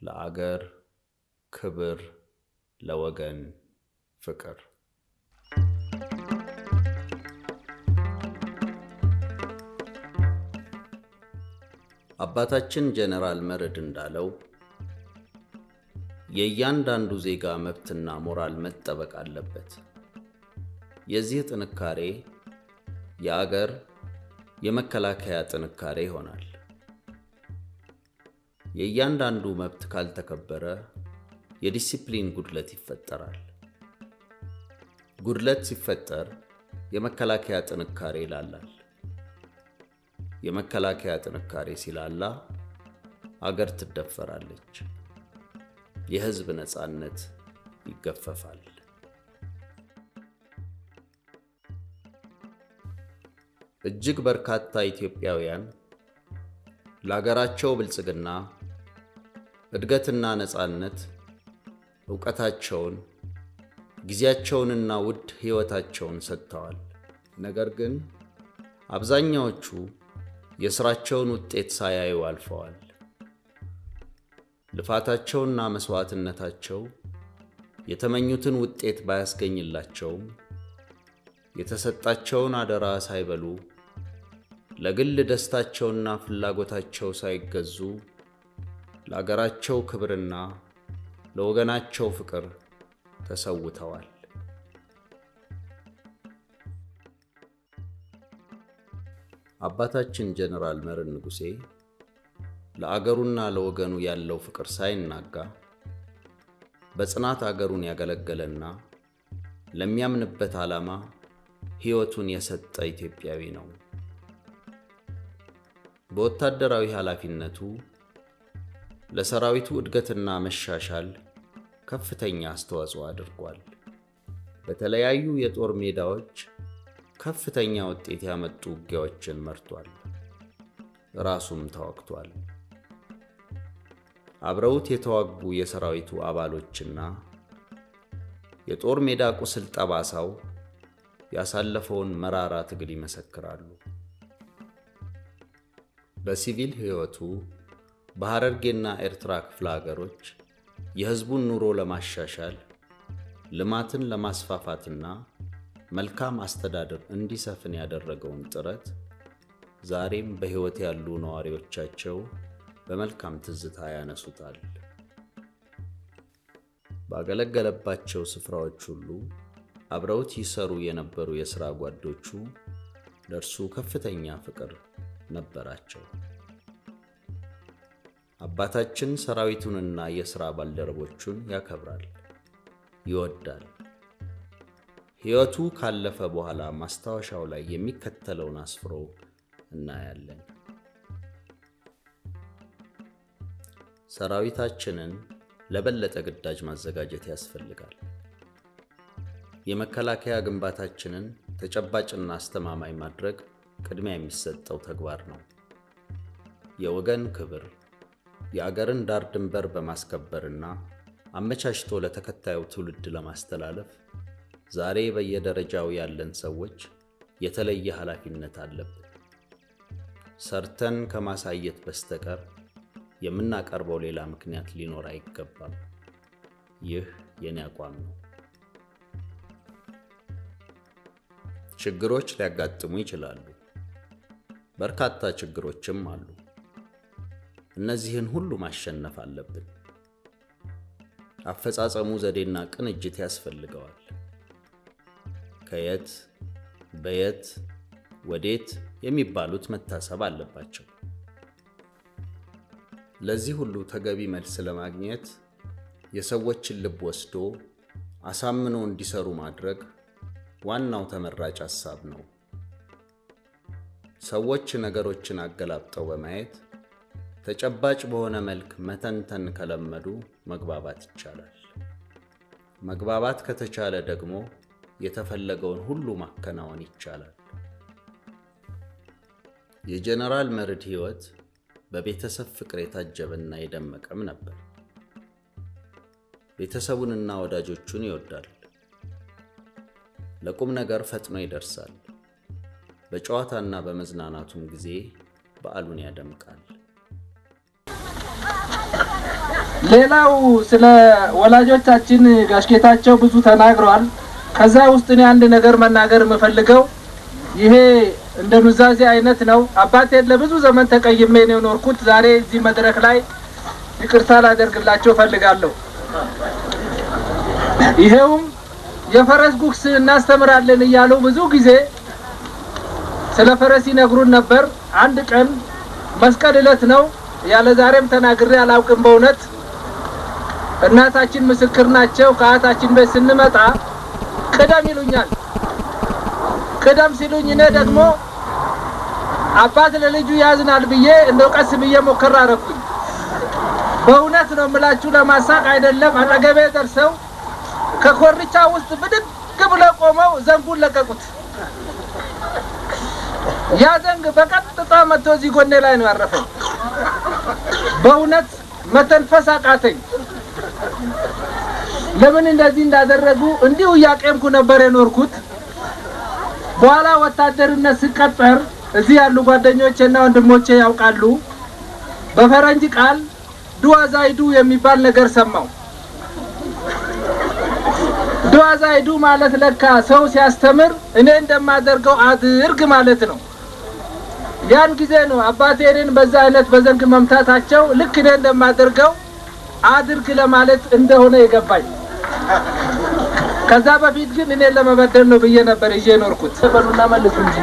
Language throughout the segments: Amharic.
ለአገር ክብር፣ ለወገን ፍቅር። አባታችን ጀነራል መርዕድ እንዳለው የእያንዳንዱ ዜጋ መብትና ሞራል መጠበቅ አለበት። የዚህ ጥንካሬ የአገር የመከላከያ ጥንካሬ ይሆናል። የእያንዳንዱ መብት ካልተከበረ የዲሲፕሊን ጉድለት ይፈጠራል። ጉድለት ሲፈጠር የመከላከያ ጥንካሬ ይላላል። የመከላከያ ጥንካሬ ሲላላ አገር ትደፈራለች፣ የሕዝብ ነፃነት ይገፈፋል። እጅግ በርካታ ኢትዮጵያውያን ለአገራቸው ብልጽግና፣ እድገትና ነፃነት ዕውቀታቸውን፣ ጊዜያቸውንና ውድ ሕይወታቸውን ሰጥተዋል። ነገር ግን አብዛኛዎቹ የሥራቸውን ውጤት ሳያዩ አልፈዋል። ልፋታቸውና መሥዋዕትነታቸው የተመኙትን ውጤት ባያስገኝላቸውም የተሰጣቸውን አደራ ሳይበሉ ለግል ደስታቸውና ፍላጎታቸው ሳይገዙ ለአገራቸው ክብርና ለወገናቸው ፍቅር ተሰውተዋል። አባታችን ጀነራል መርዕድ ንጉሴ ለአገሩና ለወገኑ ያለው ፍቅር ሳይናጋ በጽናት አገሩን ያገለገለና ለሚያምንበት ዓላማ ሕይወቱን የሰጠ ኢትዮጵያዊ ነው። በወታደራዊ ኃላፊነቱ ለሰራዊቱ እድገትና መሻሻል ከፍተኛ አስተዋጽኦ አድርጓል። በተለያዩ የጦር ሜዳዎች ከፍተኛ ውጤት ያመጡ ውጊያዎችን መርቷል። ራሱም ተዋግቷል። አብረውት የተዋጉ የሰራዊቱ አባሎችና የጦር ሜዳ ቁስል ጠባሳው ያሳለፈውን መራራ ትግል ይመሰክራሉ። በሲቪል ሕይወቱ በሐረርጌና ኤርትራ ክፍለ ሀገሮች የሕዝቡን ኑሮ ለማሻሻል ልማትን ለማስፋፋትና መልካም አስተዳደር እንዲሰፍን ያደረገውን ጥረት ዛሬም በሕይወት ያሉ ነዋሪዎቻቸው በመልካም ትዝታ ያነሱታል። ባገለገለባቸው ስፍራዎች ሁሉ አብረውት ይሰሩ የነበሩ የሥራ ጓዶቹ ለእርሱ ከፍተኛ ፍቅር ነበራቸው። አባታችን ሰራዊቱንና የሥራ ባልደረቦቹን ያከብራል፣ ይወዳል። ሕይወቱ ካለፈ በኋላ ማስታወሻው ላይ የሚከተለውን አስፍሮ እናያለን። ሰራዊታችንን ለበለጠ ግዳጅ ማዘጋጀት ያስፈልጋል። የመከላከያ ግንባታችንን ተጨባጭና አስተማማኝ ማድረግ ቅድሚያ የሚሰጠው ተግባር ነው። የወገን ክብር የአገርን ዳር ድንበር በማስከበርና አመቻችቶ ለተከታዩ ትውልድ ለማስተላለፍ ዛሬ በየደረጃው ያለን ሰዎች የተለየ ኃላፊነት አለብን። ሰርተን ከማሳየት በስተቀር የምናቀርበው ሌላ ምክንያት ሊኖር አይገባም። ይህ የኔ አቋም ነው። ችግሮች ሊያጋጥሙ ይችላሉ። በርካታ ችግሮችም አሉ። እነዚህን ሁሉ ማሸነፍ አለብን። አፈጻጸሙ ዘዴና ቅንጅት ያስፈልገዋል። ከየት በየት ወዴት የሚባሉት መታሰብ አለባቸው። ለዚህ ሁሉ ተገቢ መልስ ለማግኘት የሰዎችን ልብ ወስዶ አሳምኖ እንዲሰሩ ማድረግ ዋናው ተመራጭ ሐሳብ ነው። ሰዎች ነገሮችን አገላብጠው በማየት ተጨባጭ በሆነ መልክ መተንተን ከለመዱ መግባባት ይቻላል። መግባባት ከተቻለ ደግሞ የተፈለገውን ሁሉ ማከናወን ይቻላል። የጀነራል መርዕድ ሕይወት በቤተሰብ ፍቅር የታጀበና የደመቀም ነበር። ቤተሰቡንና ወዳጆቹን ይወዳል። ለቁም ነገር ፈጥኖ ይደርሳል። በጨዋታና በመዝናናቱም ጊዜ በዓሉን ያደምቃል። ሌላው ስለ ወላጆቻችን ጋሽ ጌታቸው ብዙ ተናግረዋል። ከዛ ውስጥ እኔ አንድ ነገር መናገር የምፈልገው ይሄ እንደ ኑዛዜ አይነት ነው። አባቴን ለብዙ ዘመን ተቀይሜ ነው የኖርኩት። ዛሬ እዚህ መድረክ ላይ ይቅርታ ላደርግላቸው ፈልጋለሁ። ይሄውም የፈረስ ጉግስ እናስተምራለን እያሉ ብዙ ጊዜ ስለ ፈረስ ይነግሩን ነበር። አንድ ቀን መስቀል ዕለት ነው ያለ ዛሬም ተናግሬ አላውቅም። በእውነት እናታችን ምስክር ናቸው። ከአያታችን ቤት ስንመጣ ቅደም ይሉኛል። ቅደም ሲሉኝ እኔ ደግሞ አባት ለልጁ ያዝናል ብዬ እንደው ቀስ ብዬ ሞከር አረኩኝ። በእውነት ነው የምላችሁ፣ ለማሳቅ አይደለም። አጠገቤ ደርሰው ከኮርቻ ውስጥ ብድግ ብለው ቆመው ዘንጉን ለቀቁት። ያ ዘንግ በቀጥታ መጥቶ እዚህ ጎኔ ላይ ነው ያረፈኝ። በእውነት መተንፈስ አቃተኝ። ለምን እንደዚህ እንዳደረጉ እንዲሁ እያቄምኩ ነበር የኖርኩት። በኋላ ወታደርነት ስቀጠር እዚህ ያሉ ጓደኞቼ እና ወንድሞቼ ያውቃሉ። በፈረንጅ ቃል ዱዋዛይዱ የሚባል ነገር ሰማው። ዱዋዛይዱ ማለት ለካ ሰው ሲያስተምር እኔ እንደማደርገው አድርግ ማለት ነው። ያን ጊዜ ነው አባቴ እኔን በዛ አይነት በዘንግ መምታታቸው ልክ እኔ እንደማደርገው አድርግ ለማለት እንደሆነ የገባኝ። ከዛ በፊት ግን እኔን ለመበደል ነው ብዬ ነበር ይዤ ኖርኩት። በሉና መልሱ እንጂ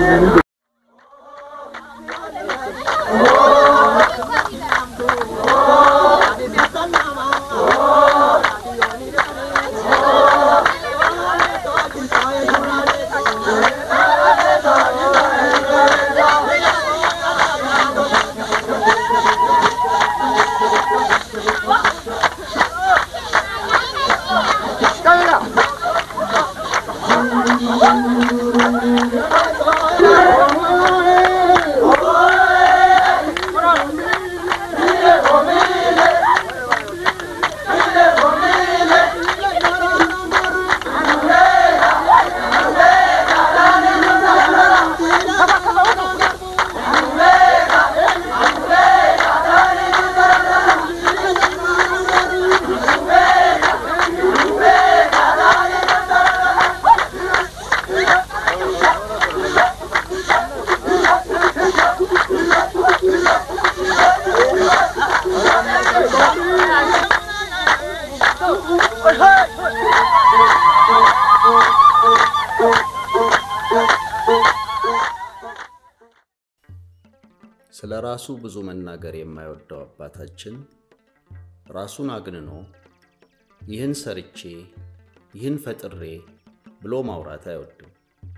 ስለ ራሱ ብዙ መናገር የማይወደው አባታችን ራሱን አግንኖ ይህን ሰርቼ ይህን ፈጥሬ ብሎ ማውራት አይወድም።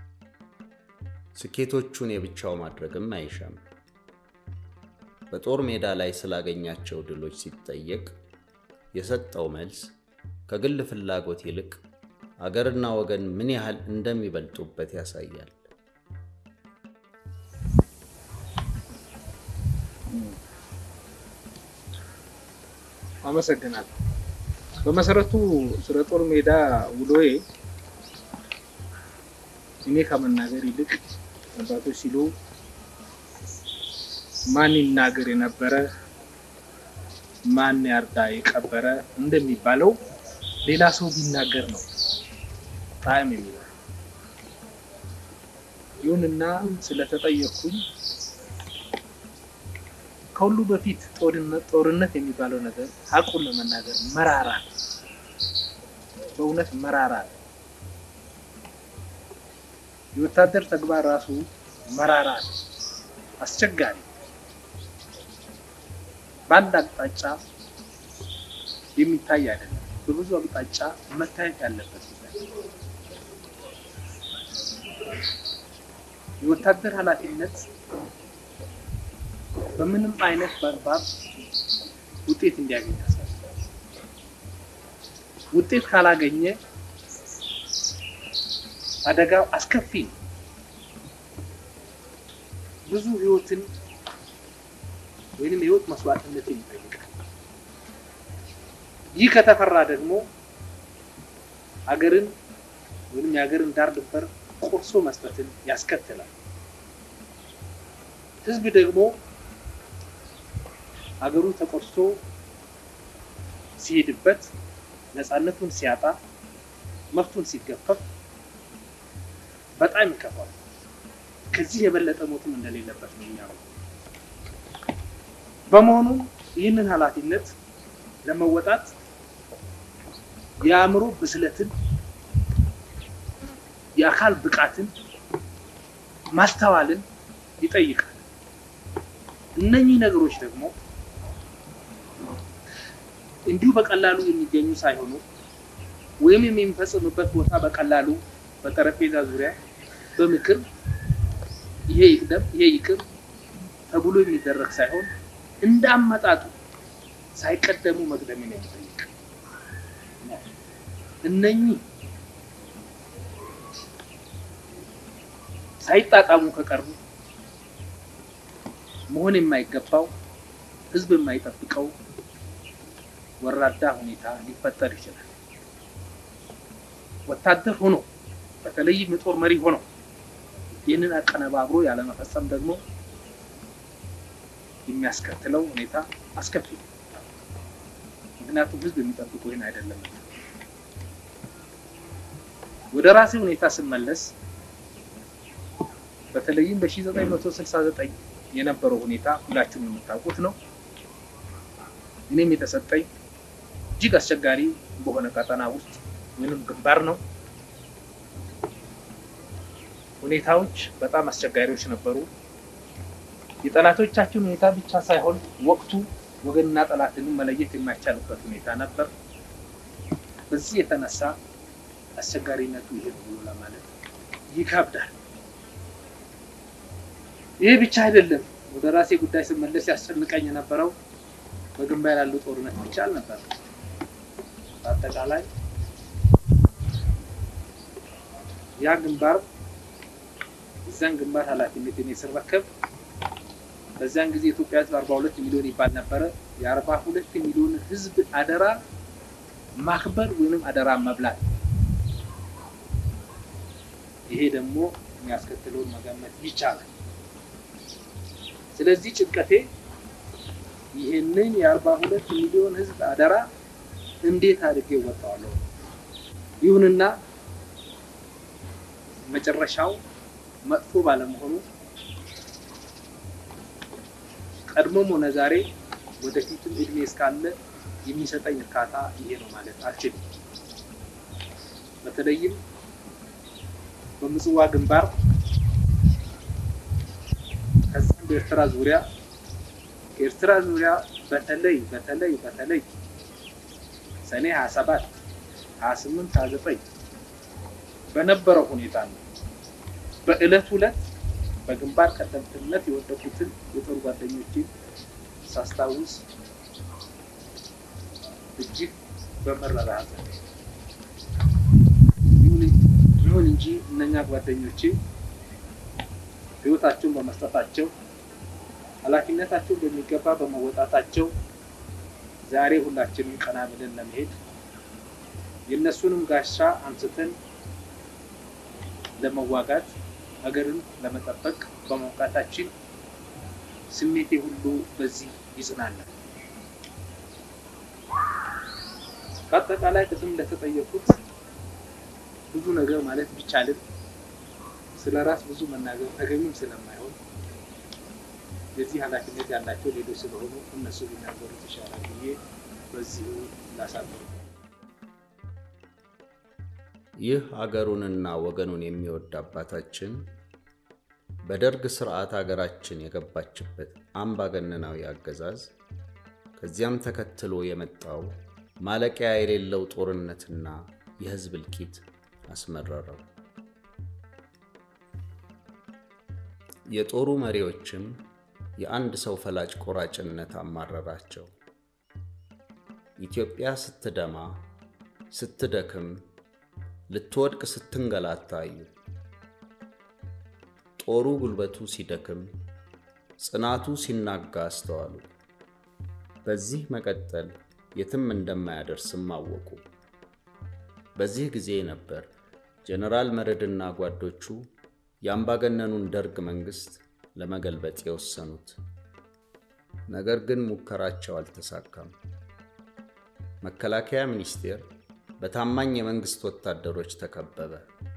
ስኬቶቹን የብቻው ማድረግም አይሻም። በጦር ሜዳ ላይ ስላገኛቸው ድሎች ሲጠየቅ የሰጠው መልስ ከግል ፍላጎት ይልቅ አገርና ወገን ምን ያህል እንደሚበልጡበት ያሳያል። አመሰግናለሁ። በመሰረቱ ስለ ጦር ሜዳ ውሎዬ እኔ ከመናገር ይልቅ አባቶች ሲሉ ማን ይናገር የነበረ ማን ያርዳ የቀበረ እንደሚባለው ሌላ ሰው ቢናገር ነው ጣዕም የሚለው። ይሁንና ስለተጠየቅኩኝ ከሁሉ በፊት ጦርነት ጦርነት የሚባለው ነገር ሀቁን ለመናገር መራራ ነው። በእውነት መራራ ነው። የወታደር ተግባር ራሱ መራራ ነው፣ አስቸጋሪ በአንድ አቅጣጫ የሚታይ አይደለም። በብዙ አቅጣጫ መታየት ያለበት ጉዳይ የወታደር ኃላፊነት በምንም አይነት በአግባብ ውጤት እንዲያገኝ ያስፈልጋል። ውጤት ካላገኘ አደጋው አስከፊ ነው። ብዙ ህይወትን ወይንም የህይወት መስዋዕትነትን ይጠይቃል። ይህ ከተፈራ ደግሞ ሀገርን ወይንም የሀገርን ዳር ድንበር ቆርሶ መስጠትን ያስከትላል። ህዝብ ደግሞ ሀገሩ ተቆርሶ ሲሄድበት ነፃነቱን ሲያጣ መብቱን ሲገፈፍ በጣም ይከፋል። ከዚህ የበለጠ ሞትም እንደሌለበት ነው የሚያምነው። በመሆኑ ይህንን ኃላፊነት ለመወጣት የአእምሮ ብስለትን፣ የአካል ብቃትን፣ ማስተዋልን ይጠይቃል። እነኚህ ነገሮች ደግሞ እንዲሁ በቀላሉ የሚገኙ ሳይሆኑ ወይም የሚፈጽምበት ቦታ በቀላሉ በጠረጴዛ ዙሪያ በምክር ይሄ ይቅደም ይሄ ይቅር ተብሎ የሚደረግ ሳይሆን እንደ አመጣጡ ሳይቀደሙ መቅደምን የሚጠይቅ እነኚህ ሳይጣጣሙ ከቀርቡ መሆን የማይገባው ሕዝብ የማይጠብቀው ወራዳ ሁኔታ ሊፈጠር ይችላል። ወታደር ሆኖ በተለይም የጦር መሪ ሆኖ ይህንን አቀነባብሮ ያለመፈጸም ደግሞ የሚያስከትለው ሁኔታ አስከፊ ነው። ምክንያቱም ህዝብ የሚጠብቁ ይህን አይደለም። ወደ ራሴ ሁኔታ ስመለስ በተለይም በ1969 የነበረው ሁኔታ ሁላችሁም የምታውቁት ነው። እኔም የተሰጠኝ እጅግ አስቸጋሪ በሆነ ቀጠና ውስጥ ወይንም ግንባር ነው። ሁኔታዎች በጣም አስቸጋሪዎች ነበሩ። የጠላቶቻችን ሁኔታ ብቻ ሳይሆን ወቅቱ ወገንና ጠላትንም መለየት የማይቻልበት ሁኔታ ነበር። በዚህ የተነሳ አስቸጋሪነቱ ይሄ ነው ብሎ ለማለት ይከብዳል። ይህ ብቻ አይደለም። ወደ ራሴ ጉዳይ ስመለስ ያስጨንቀኝ የነበረው በግንባር ያለው ጦርነት ብቻ አልነበረም። በአጠቃላይ ያ ግንባር እዛን ግንባር ኃላፊነት እኔ ስረከብ በዚያን ጊዜ ኢትዮጵያ ሕዝብ አርባ ሁለት ሚሊዮን ይባል ነበረ። የአርባ ሁለት ሚሊዮን ሕዝብ አደራ ማክበር ወይንም አደራ መብላት፣ ይሄ ደግሞ የሚያስከትለውን መገመት ይቻላል። ስለዚህ ጭንቀቴ ይህንን የአርባ ሁለት ሚሊዮን ሕዝብ አደራ እንዴት አድርጌ እወጣዋለሁ? ይሁንና መጨረሻው መጥፎ ባለመሆኑ ቀድሞም ሆነ ዛሬ ወደፊትም እድሜ እስካለ የሚሰጠኝ እርካታ ይሄ ነው ማለት አልችልም። በተለይም በምጽዋ ግንባር ከዛም በኤርትራ ዙሪያ ከኤርትራ ዙሪያ በተለይ በተለይ በተለይ ሰኔ 27 28 29 በነበረው ሁኔታ ነው በእለት ሁለት በግንባር ቀደምትነት የወደቁትን የጦር ጓደኞችን ሳስታውስ እጅግ በመረራ ሐዘን ይሁን እንጂ እነኛ ጓደኞቼ ሕይወታቸውን በመስጠታቸው ኃላፊነታቸውን በሚገባ በመወጣታቸው ዛሬ ሁላችንም ቀና ብለን ለመሄድ የእነሱንም ጋሻ አንስተን ለመዋጋት ሀገርን ለመጠበቅ በመውቃታችን ስሜቴ ሁሉ በዚህ ይጽናናል። በአጠቃላይ ቅድም እንደተጠየቁት ብዙ ነገር ማለት ቢቻልም ስለ ራስ ብዙ መናገር ተገቢም ስለማይሆን የዚህ ኃላፊነት ያላቸው ሌሎች ስለሆኑ እነሱ ቢናገሩት ይሻላል ብዬ በዚሁ ላሳምሩ። ይህ አገሩንና ወገኑን የሚወድ አባታችን በደርግ ስርዓት አገራችን የገባችበት አምባገነናዊ አገዛዝ ከዚያም ተከትሎ የመጣው ማለቂያ የሌለው ጦርነትና የሕዝብ እልቂት አስመረረው። የጦሩ መሪዎችም የአንድ ሰው ፈላጭ ቆራጭነት አማረራቸው። ኢትዮጵያ ስትደማ፣ ስትደክም፣ ልትወድቅ ስትንገላታ አዩ። ጦሩ ጉልበቱ ሲደክም፣ ጽናቱ ሲናጋ አስተዋሉ። በዚህ መቀጠል የትም እንደማያደርስም አወቁ። በዚህ ጊዜ ነበር ጀነራል መረድና ጓዶቹ የአምባገነኑን ደርግ መንግሥት ለመገልበጥ የወሰኑት። ነገር ግን ሙከራቸው አልተሳካም። መከላከያ ሚኒስቴር በታማኝ የመንግሥት ወታደሮች ተከበበ።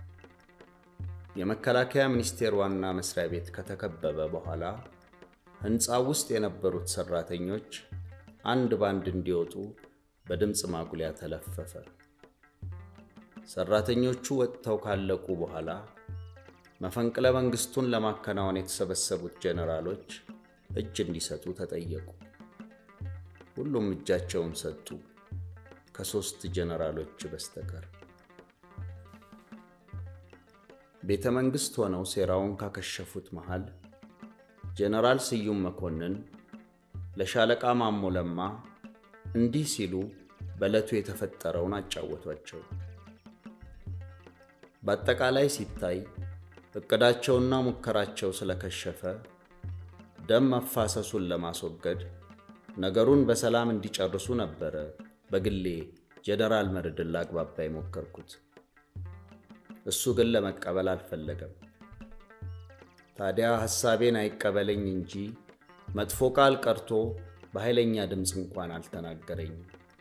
የመከላከያ ሚኒስቴር ዋና መስሪያ ቤት ከተከበበ በኋላ ሕንፃው ውስጥ የነበሩት ሠራተኞች አንድ ባንድ እንዲወጡ በድምፅ ማጉሊያ ተለፈፈ። ሠራተኞቹ ወጥተው ካለቁ በኋላ መፈንቅለ መንግሥቱን ለማከናወን የተሰበሰቡት ጄኔራሎች እጅ እንዲሰጡ ተጠየቁ። ሁሉም እጃቸውን ሰጡ፣ ከሦስት ጄኔራሎች በስተቀር። ቤተ መንግሥት ሆነው ሴራውን ካከሸፉት መሃል ጄኔራል ስዩም መኮንን ለሻለቃ ማሞ ለማ እንዲህ ሲሉ በዕለቱ የተፈጠረውን አጫወቷቸው። በአጠቃላይ ሲታይ እቅዳቸውና ሙከራቸው ስለከሸፈ ደም መፋሰሱን ለማስወገድ ነገሩን በሰላም እንዲጨርሱ ነበረ በግሌ ጄኔራል መርድን ላግባባ የሞከርኩት። እሱ ግን ለመቀበል አልፈለገም። ታዲያ ሐሳቤን አይቀበለኝ እንጂ መጥፎ ቃል ቀርቶ በኃይለኛ ድምፅ እንኳን አልተናገረኝም።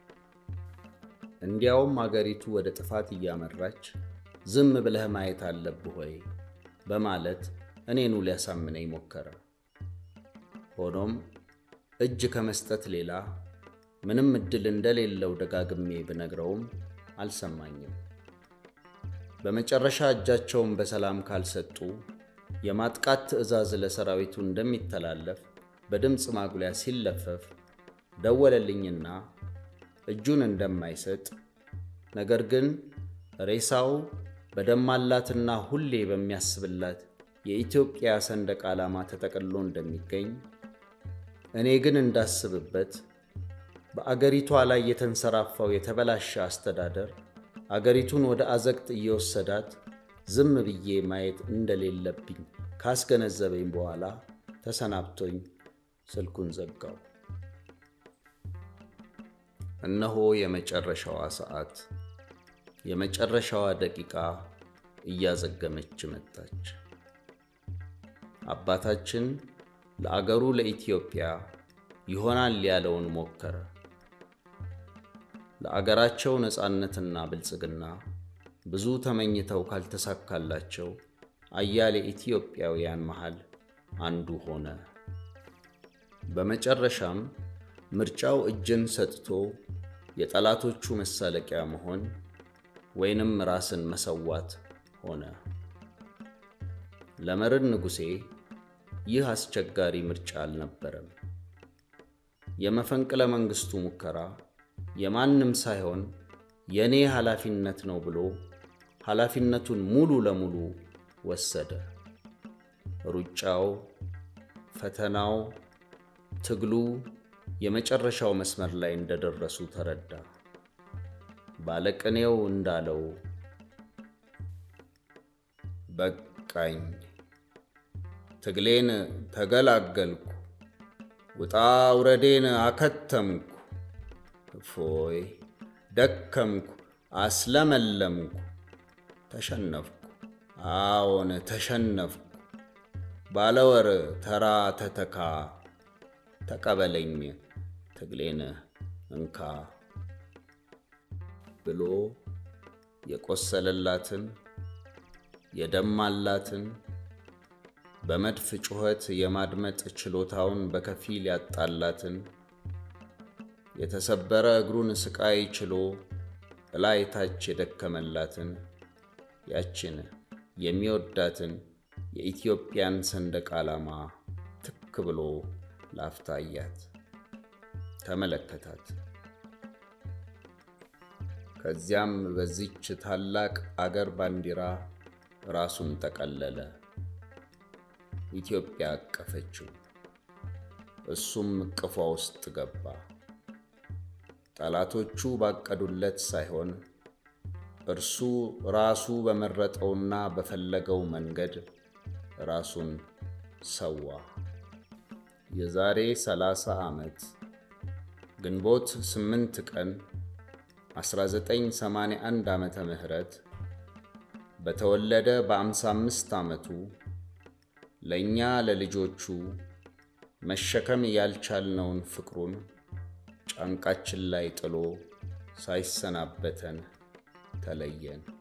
እንዲያውም አገሪቱ ወደ ጥፋት እያመራች ዝም ብለህ ማየት አለብህ ወይ በማለት እኔኑ ሊያሳምነኝ ሞከረ። ሆኖም እጅ ከመስጠት ሌላ ምንም ዕድል እንደሌለው ደጋግሜ ብነግረውም አልሰማኝም። በመጨረሻ እጃቸውን በሰላም ካልሰጡ የማጥቃት ትዕዛዝ ለሰራዊቱ እንደሚተላለፍ በድምፅ ማጉሊያ ሲለፈፍ ደወለልኝና እጁን እንደማይሰጥ ነገር ግን ሬሳው በደማላትና ሁሌ በሚያስብላት የኢትዮጵያ ሰንደቅ ዓላማ ተጠቅልሎ እንደሚገኝ እኔ ግን እንዳስብበት በአገሪቷ ላይ የተንሰራፋው የተበላሸ አስተዳደር አገሪቱን ወደ አዘቅት እየወሰዳት ዝም ብዬ ማየት እንደሌለብኝ ካስገነዘበኝ በኋላ ተሰናብቶኝ ስልኩን ዘጋው። እነሆ የመጨረሻዋ ሰዓት፣ የመጨረሻዋ ደቂቃ እያዘገመች መጣች። አባታችን ለአገሩ ለኢትዮጵያ ይሆናል ያለውን ሞከረ። ለአገራቸው ነፃነትና ብልጽግና ብዙ ተመኝተው ካልተሳካላቸው አያሌ ኢትዮጵያውያን መሃል አንዱ ሆነ። በመጨረሻም ምርጫው እጅን ሰጥቶ የጠላቶቹ መሳለቂያ መሆን ወይንም ራስን መሰዋት ሆነ። ለመርዕድ ንጉሴ ይህ አስቸጋሪ ምርጫ አልነበረም። የመፈንቅለ መንግሥቱ ሙከራ የማንም ሳይሆን የእኔ ኃላፊነት ነው ብሎ ኃላፊነቱን ሙሉ ለሙሉ ወሰደ። ሩጫው፣ ፈተናው፣ ትግሉ የመጨረሻው መስመር ላይ እንደደረሱ ተረዳ። ባለቅኔው እንዳለው በቃኝ፣ ትግሌን ተገላገልኩ፣ ውጣ ውረዴን አከተምኩ፣ እፎይ ደከምኩ፣ አስለመለምኩ፣ ተሸነፍኩ፣ አዎን ተሸነፍኩ፣ ባለወር ተራ ተተካ፣ ተቀበለኝ ትግሌን እንካ ብሎ የቆሰለላትን የደማላትን በመድፍ ጩኸት የማድመጥ ችሎታውን በከፊል ያጣላትን የተሰበረ እግሩን ስቃይ ችሎ እላይ ታች የደከመላትን ያችን የሚወዳትን የኢትዮጵያን ሰንደቅ ዓላማ ትክ ብሎ ላፍታያት ተመለከታት። ከዚያም በዚች ታላቅ አገር ባንዲራ ራሱን ጠቀለለ። ኢትዮጵያ አቀፈችው፣ እሱም እቅፏ ውስጥ ገባ። ጠላቶቹ ባቀዱለት ሳይሆን እርሱ ራሱ በመረጠውና በፈለገው መንገድ ራሱን ሰዋ። የዛሬ ሰላሳ ዓመት ግንቦት ስምንት ቀን 1981 ዓመተ ምህረት በተወለደ በ55 ዓመቱ ለእኛ ለልጆቹ መሸከም ያልቻልነውን ፍቅሩን ጫንቃችን ላይ ጥሎ ሳይሰናበተን ተለየን።